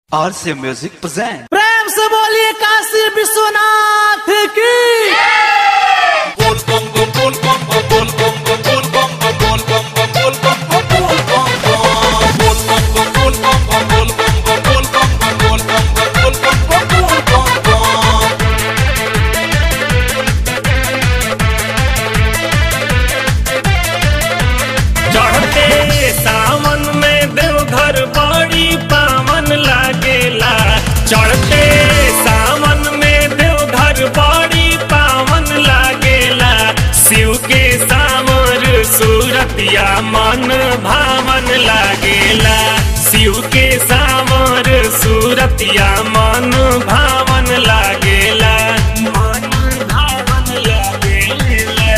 आरसे music present प्रेम से बोलिए काशी विश्वनाथ की चढ़ते सावन में देवघर बड़ी पावन लागेला चढ़ते सावन में देवघर बड़ी पावन लागेला शिव के सामर सूरतिया मन भावन लागेला शिव के सामर सूरतिया मन भावन लागेला मन भावन लागेला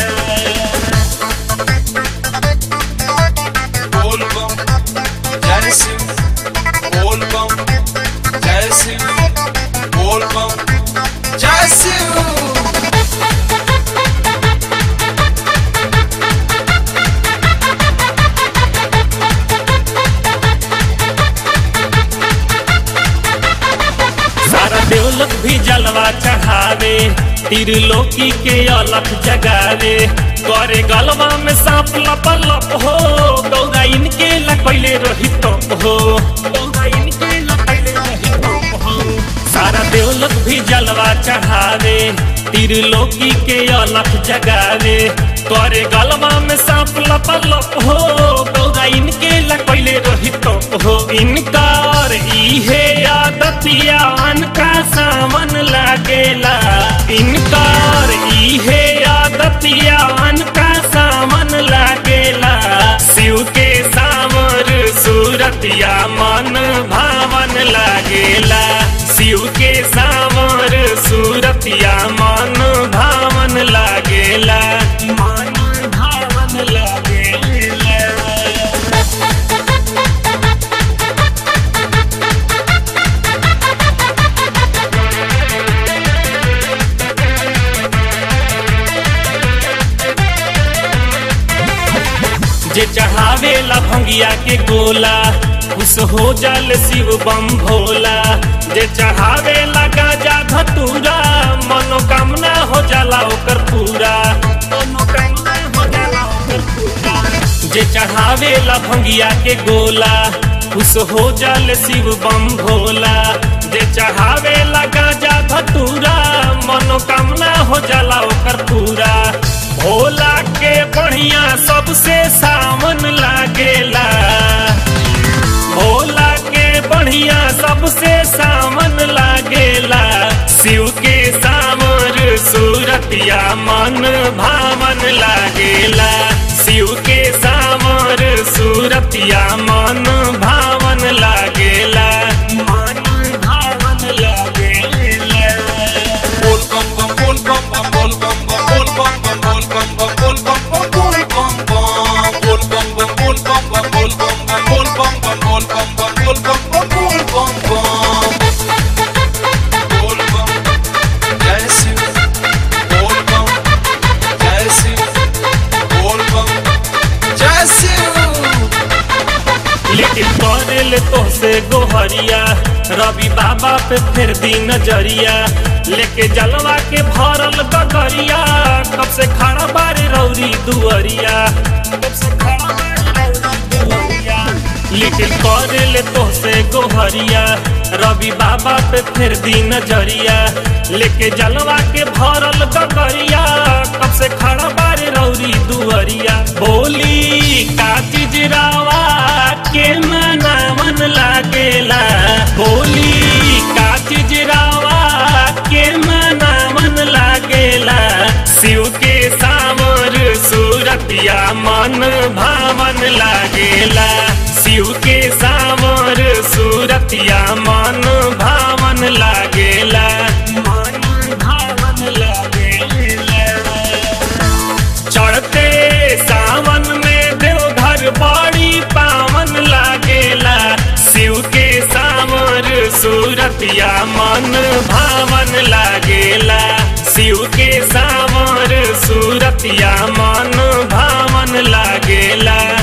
सारा देवलोक भी जलवा चढ़ावे तिरलोकी के अलख जगावे करे गलवा में सांप लप लप हो गौरा इनके लपैले रही तप हो गौरा इनके लपैले रही तप हो सारा देवलोक भी जलवा चढ़ावे तिरलोकी के अलख जगावे करे गलवा में सांप लप लप हो गौरा इनके लपैले रही तप हो इनकार इहे आदतिया का सावन लागेला इनकार इहे आदतिया का सावन लागेला शिव के सामर सूरतिया मन भावन लागेला शिव के सामर सूरतिया मन भावन लागेला मन भावन लागेला जे चढ़ावेला भंगिया के गोला खुश हो जाल शिव बम भोला जे चढ़ावेला गाजा धतूरा मनोकामना हो जाला ओकर पूरा मनोकामना हो जाला ओकर पूरा जे चढ़ावेला भंगिया के गोला खुश हो जाल शिव बम भोला जे चढ़ावेला गाजा धतूरा मनोकामना हो जाला ओकर पूरा भोला के बढ़िया सबसे सावन लागेला भोला के बढ़िया सबसे सावन लागेला शिव के सामर सूरतिया मन भावन लागेला शिव के सामर सूरतिया मन भावन लागेला मन भावन लागेला लेकिन करेल तोहसे गोहरिया रवि बाबा पे फिर दी नजरिया लेके जलवा के भरल गगरिया कब से खड़ा बारे रौरी दुअरिया कब से खड़ा बारे रौरी दुअरिया लेकिन करेल तोहसे गोहरिया रवि बाबा पे फिर दी नजरिया लेके जलवा के भरल गगरिया कब से खड़ा बारे रौरी दुअरिया बोली का चीज रावा के मनावन लागेला बोली का चीज रावा के मनावन लागेला शिव के सामर सूरतिया मन भावन लागेला शिव के सामर सूरतिया मन भावन लागेला मन भावन लागेला चढ़ते सावन में देवघर बड़ी पावन लागेला शिव के सामर सूरतिया मन भावन लागेला शिव के सामर सूरतिया मन भावन लागेला